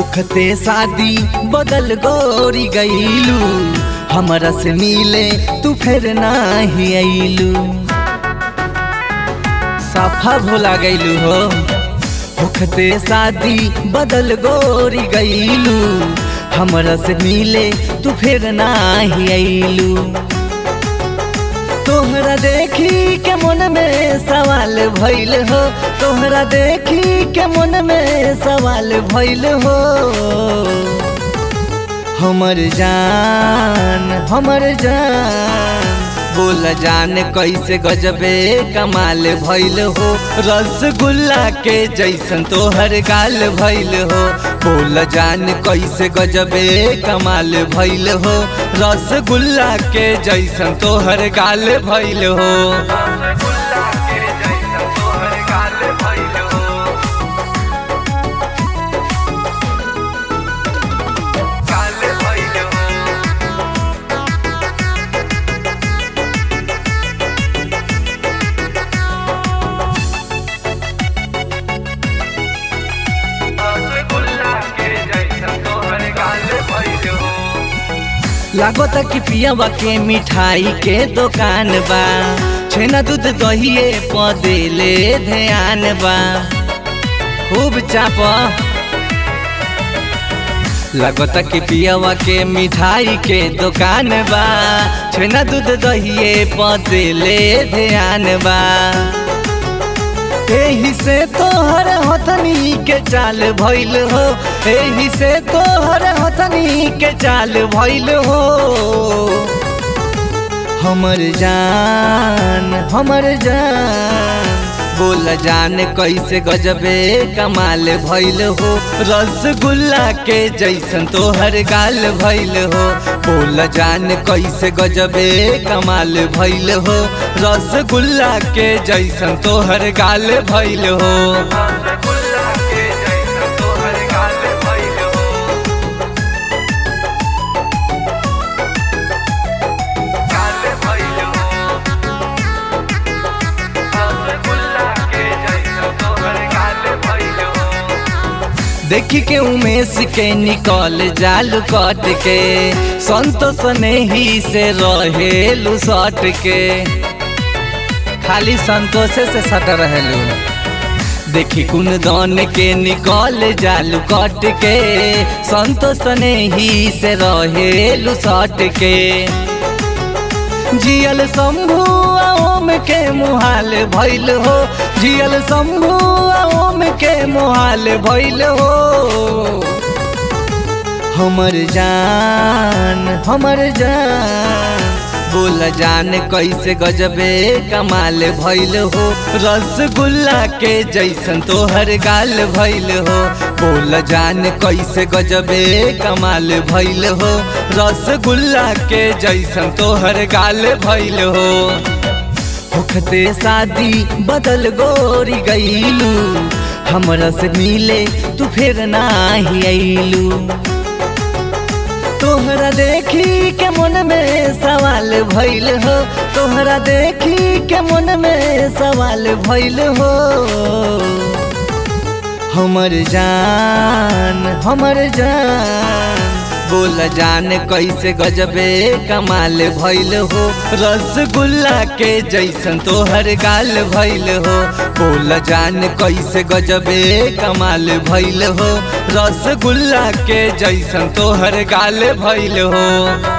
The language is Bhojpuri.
होखते शादी बदल गोरी गईलू हमरा से मिले तू फिर नाही अइलू साफा भुला गईलू हो होखते शादी बदल गोरी गईलू हमरा से मिले तू फिर नाही अइलू तोहरा देखी के मन में सवाल भइल हो तोहरा देखी के मन में सवाल भइल हो हमर जान हमर जान बोल जान कैसे गजबे कमाल भइल हो रसगुल्ला के जैसन तोहर गाल भइल हो बोल जान कैसे गजबे कमाल भइल हो रसगुल्ला के जैसन तोहर गाल भइल हो रसगुल्ला के जैसन तोहर गाल भइल हो गाल भइल हो लागता कि पियावा के मिठाई के दुकान बा छेना दूध दहिए पदेले ध्यान बा खूब चाप लगता कि पियावा के मिठाई के दुकान बा छेना दूध दहिए पदेले ध्यान बा एही से तोहर हथनी के चाल भइल हो एही से तोहर हथनी के चाल भइल हो हमर जान हमर जान बोल जान कैसे गजबे कमाल भइल हो रसगुल्ला के जैसन तोहर गाल भइल हो बोल जान कैसे गजबे कमाल भइल हो रसगुल्ला के जैसन तोहर गाल भइल हो रसगुल्ला के जैसन तोहर गाल भइल हो गाल भइल हो रसगुल्ला के जैसन तोहर गाल भइल हो देखी के उमेश के निकल जाल कट के संतोष नहीं से रहेलू सट के खाली संतोषे से सट रहेलू देखी कुन दान के निकल जालू कट के संतोष नहीं से रहेलू सट के जियल शंभु ओम के मुहाल भइल हो जियल शंभु ओम के मुहाल भइल हो हमर जान हमर जान बोल जान कैसे गजबे कमाल भइल हो रसगुल्ला के जैसन तोहर गाल भइल हो बोल जान कैसे गजबे कमाल भइल हो रसगुल्ला के जैसन तोहर गाल भइल हो होखते शादी बदल गोरी गईलू हमरा से मिले तू फिर नाही अइलू तोहरा देखी के मन में सवाल भइल हो तोहरा देखी के मन में सवाल भइल हो हमर जान हमर जान बोल जान कैसे गजबे कमाल भइल हो रसगुल्ला के जैसन तोहर गाल भइल हो बोल जान कैसे गजबे कमाल भइल हो रसगुल्ला के जैसन तोहर गाल भइल हो